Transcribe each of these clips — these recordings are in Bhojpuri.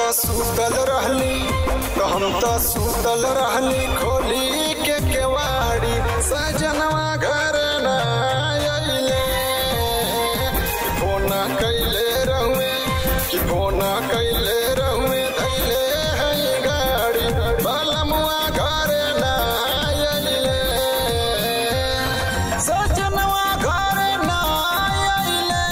त सुतल रहली तो हम त सुतल रहली खोली के केवाड़ी सजनवा घर न अइले फोन कैले रहुए कि फोन कैले रहुए धैले है गाड़ी बलमुआ घर न अइले सजनवा घर न अइले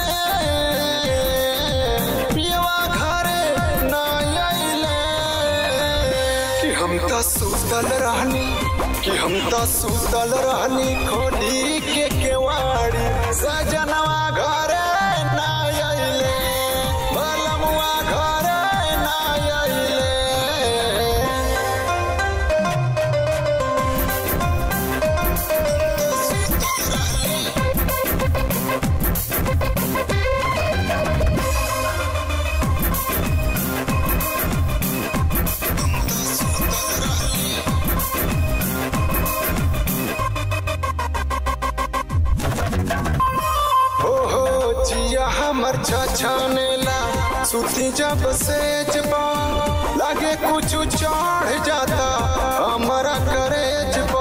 पियवा घर न अइले कि हम त सुतल रहनी कि हम त सुतल रहनी खोली के केवाड़ी सजनवा घर न अइले बलमुआ घर न अइले हो हो जिया हमर छछनेला सुती जब सेज बा लागे कुछ चढ़ जाता हमारा करेज बा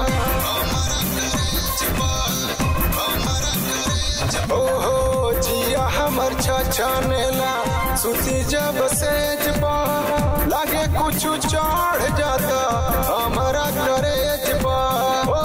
हो हो जिया हमर छछनेला सुती जब सेज बा लागे कुछ चढ़ जाता हमारा करेज बा ओ,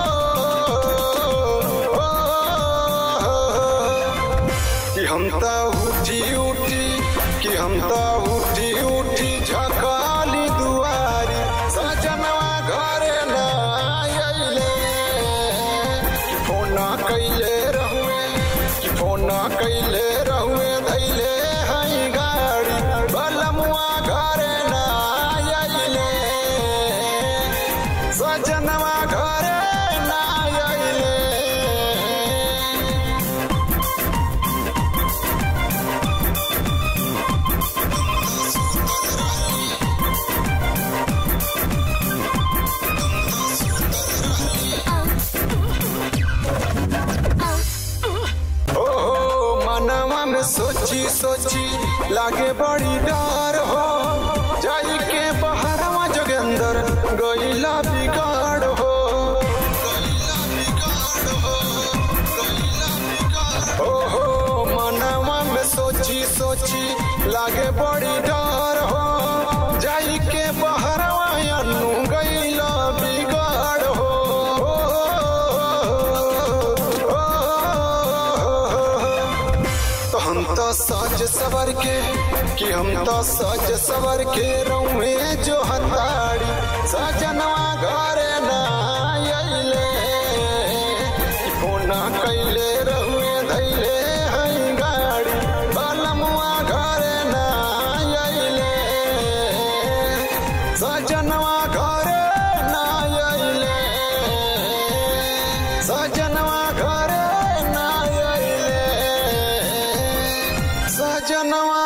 ओ, ओ, कि हम त उठी उठी कि हम त उठी उठी झकाली दुआरी सजनवा घरे न अइले कि फोन कैले रहुए कि फोन कैले रहुए धैले हई गाड़ी बलमुआ घरे न अइले सजनवा घरे न अइले ओहो मनवा में सोची सोची लागे बड़ी डर हो जाई के बहरवा जोगेंदर गईला बिगाड़ हो ओहो मनवा में सोची सोची लागे बड़ी डर हो जाई के बहरवा अनु गईला बिगाड़ हो तो हम तो सज सवर के कि हम तो सज सवर के रहुए जो हताड़ी सजनवा घरे न अइले फोना कैले रहुए धैले हई गाड़ी बलमुआ घरे न अइले सजनवा घरे न अइले सजनवा घरे न अइले सजनवा